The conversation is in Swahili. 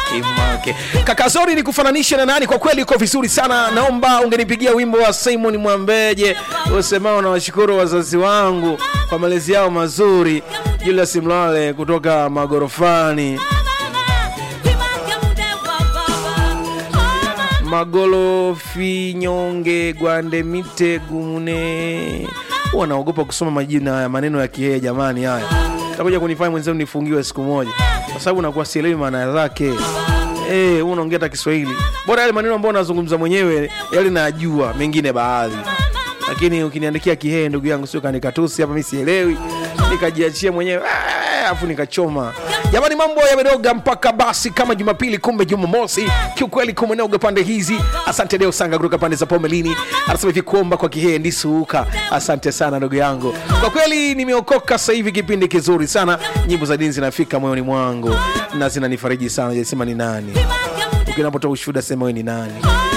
Imake. Kaka Zori ni kufananisha na nani? Kwa kweli uko vizuri sana. Naomba ungenipigia wimbo wa Simon Mwambeje usemao na washukuru wazazi wangu kwa malezi yao mazuri. Julius Mlale kutoka Magorofani. Magolofi nyonge gwande mite gumune. Huwa naogopa kusoma majina ya maneno ya Kihehe jamani, haya takuja kunifanya mwenzenu nifungiwe siku moja, kwa sababu nakuwa sielewi maana zake. Eh, huu unaongea hata Kiswahili. Bora yale maneno ambayo nazungumza mwenyewe yale najua, mengine baadhi. Lakini ukiniandikia Kihehe ndugu yangu, sio kanikatusi hapa, mimi sielewi. Nikajiachia mwenyewe ah, afu nikachoma. Jamani, mambo yamedoga mpaka basi kama Jumapili, kumbe Jumamosi. Kiukweli kumenoga pande hizi. Asante Deo Sanga kutoka pande za Pomelini, anasema hivi kuomba kwa Kihehe ndisuuka. Asante sana ndugu yangu, kwa kweli nimeokoka sasa hivi. Kipindi kizuri sana, nyimbo za dini zinafika moyoni mwangu na zinanifariji sana. Jasema ni nani ukinapotoa ushuhuda, sema wewe ni nani.